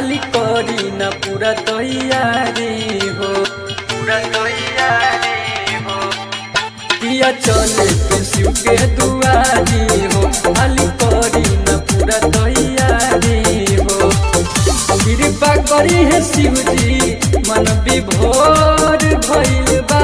हाली करी न पूरा तैयारी हो पूरा तैयारी हो किया चले के शिव के दुआरी हो हाली करी न पूरा तैयारी हो कृपा करी है शिव जी मन विभोर भइल बा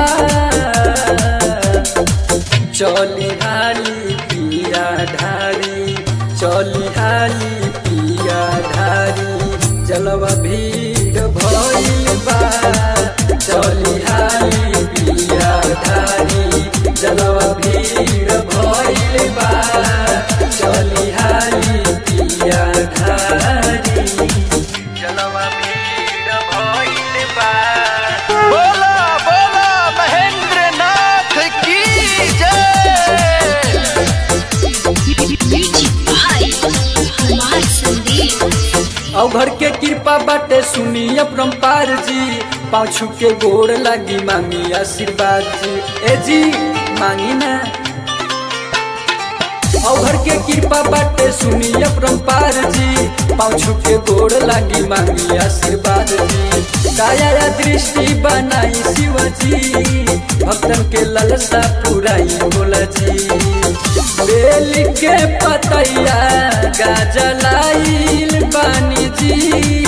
चली हाली पिया ढारी चली हाली पिया ढारी जलवा भीड़ भइल बा चली हाली पिया ढारी जलवा भीड़ भइल बा चली हाली पिया ढारी जलवा भीड़ भइल बा बोला बोला महेंद्र नाथ की जय म्यूजिक भाई हमार संदेश औ घर के कृपा बाटे सुनी अपरम्पार जी पाछू के गोड़ लागी मांगी आशीर्वाद जी ए जी मांगी ना औ घर के कृपा बाटे सुनी अपरम्पार जी पाछू के गोड़ लागी मांगी आशीर्वाद जी दया या दृष्टि बनाई शिव जी भक्तन के ललसा पुराई बोला जी बेल के पतैया गाजलाइल बानी जी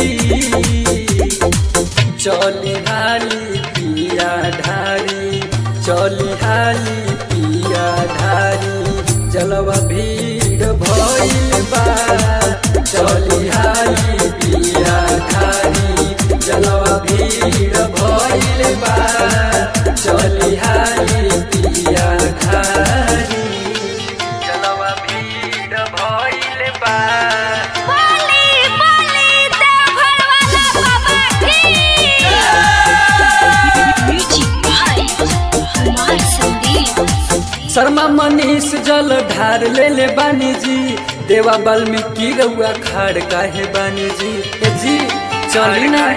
चली हाली पिया ढारी चली हाली पिया ढारी जलवा भीड़ भइल बा चली हाली पिया ढारी जलवा भीड़ भइल बा चली हाली पिया ढारी जलवा भीड़ भइल बा बोली बोली देवघर वाला बाबा की म्यूजिक भाई हमार संदेश शर्मा मनीष जल ढार ले ले बानी जी देवा वाल्मीकि रउआ खाड़ काहे बानी जी ए जी चली ना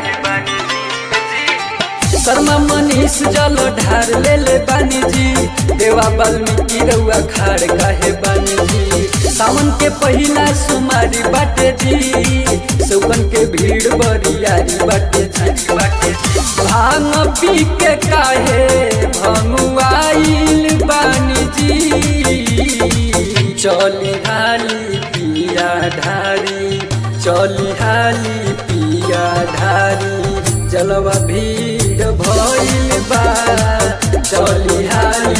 शर्मा मनीष जल ढार ले ले बानी जी देवा वाल्मीकि रउआ खाड़ काहे बानी जी सावन के पहिला सुमारी बाटे जी सौगन के भीड़ बरियारी बाटे जी बाटे जी भांग पी के काहे भंगुआइल बानी जी चली हाली पिया ढारी चली हाली पिया ढारी जलवा भीड़ भइल बा चली हाली